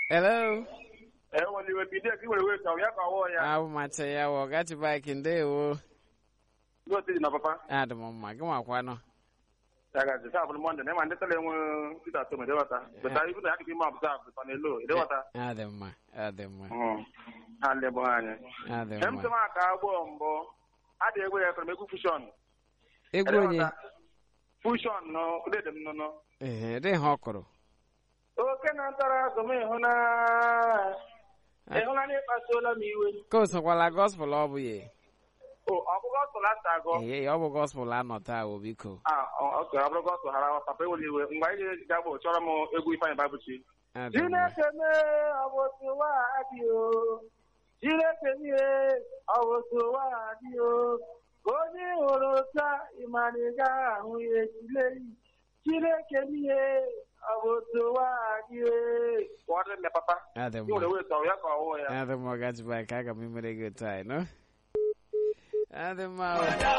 hello enwere iwe bido ka i were wee chọrọ ya ka ọwụọ ya abụ macha ya wọ gachi bike ndewo ndị otu dị na papa adị m mma gị nwakwanụ ya gazi saa bụrụ mọnde na ịma ndị tele enwe pita tom edewata beta ibu na ya dịka ime ọbụza bụta na elo edewata adị mma adị mma ha lebụ anyị adị em sị m mma aka agbọ mbụ adị egwe ya ekere m egwu fushọn egwu onye fushọn nọ ụdịdị m nụnụ ehe dị ha ọ kụrụ oke na ntara azụ m ịhụna ịhụna na ịkpasuola m iwe ka o sokwala gospel ọ bụ ya o ọgụgụ ọsụla asa agụ ee ọ bụ gospel anọ taa o biko Ah, ọ- oke ọ bụrụ ọsụ hara papa ewere iwe mgbe anyị ga bụ chọrọ m egwu ifeanyị babuchi adị mma Chineke mee ọ bụ otu ụwa adị o Chineke mee ọ bụ otu ụwa adị o ka onye ị hụrụ taa ịmara ị gaghị ahụ ya echile Chineke mee ọ bụ otu ụwa adị o Kpọrọ nne papa adị ị nwere mma wee tọrọ ya ka ọwụ ya adị mma gachi bike aga m emere gị taa nọ adị mma o.